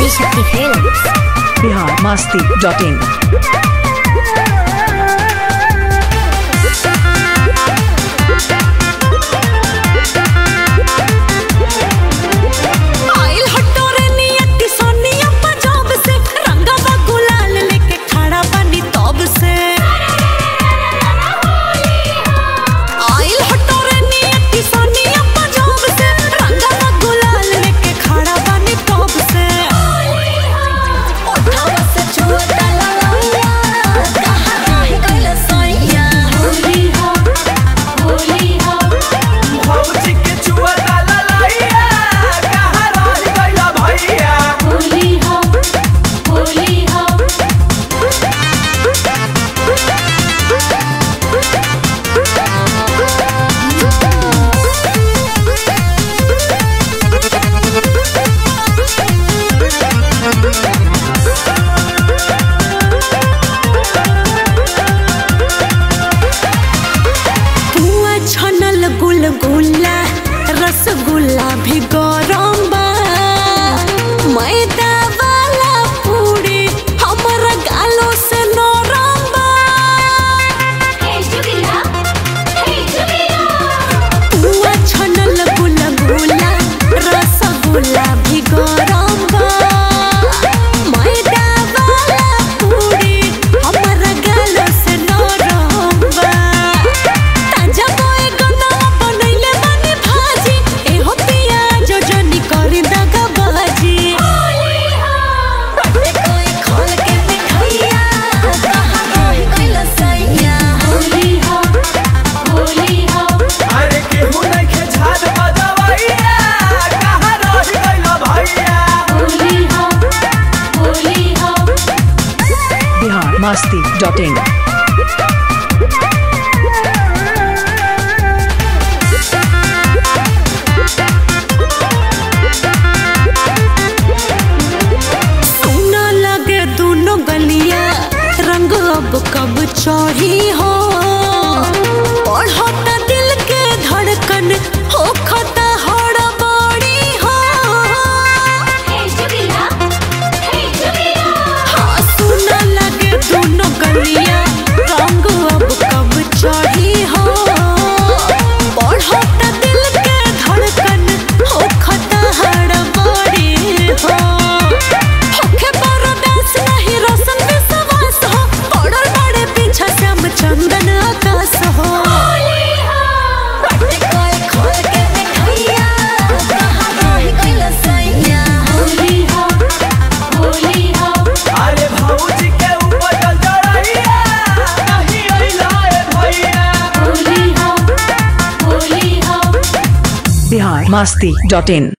Adishakti films Bihar Masti dot in आइल हटोरे नियति सोनिया पंजाब से रंगवा गुलाल लेके खड़ा बनी तब से आइल हटोरे नियति सोनिया पंजाब से रंगवा गुलाल लेके खड़ा बनी तब से ओठावा से छुअता ललैया कहाँ रह गइल सैया होली हो होली हो भौजी के चुआ डाला लइया कहाँ रह गइला भैया होली हो होली हो पुआ छनल गुलगुला रसगुल्ला भी गरम बा मैदा वाला पूरी हमर गालों से नरम बा पुआ छनल गुलगुला रसगुल्ला भी गरम बा मैदा वाला पूरी हमर गालों से नरम बा ताजा बोए गन्ना बनैले बानी भाजी एहो पियाज जनी करी दगा बाजी बटे कोई खोल के मिठाइया कहाँ रह गइल सैया होली हो होली हो अरे केहू नइखे झाड़ बजवैया कहाँ रह गइला भैया होली हो होली हो बिहार मस्ती डॉट इन सुना लगे दोनों गलिया रंग अब कब चढ़ी हो बढ़ता दिल के धड़कन हो खता हड़बड़ी हो हाँ, सुना लगे दोनों गलिया रंग अब कब चढ़ी हो बढ़ता दिल के धड़कन हो खता हड़बड़ी हो होखे बरदास नहीं रोशन विश्वास हो पड़ल बड़े पीछा श्याम चंदन आकाश हो बटे कोई खोल के मिठाइया कहाँ रह गइल सैया होली हो होली हो अरे भौजी के ऊपर जल जड़ैया नहीं अइला ए भैया होली हो होली हो बिहार मस्ती डॉट इन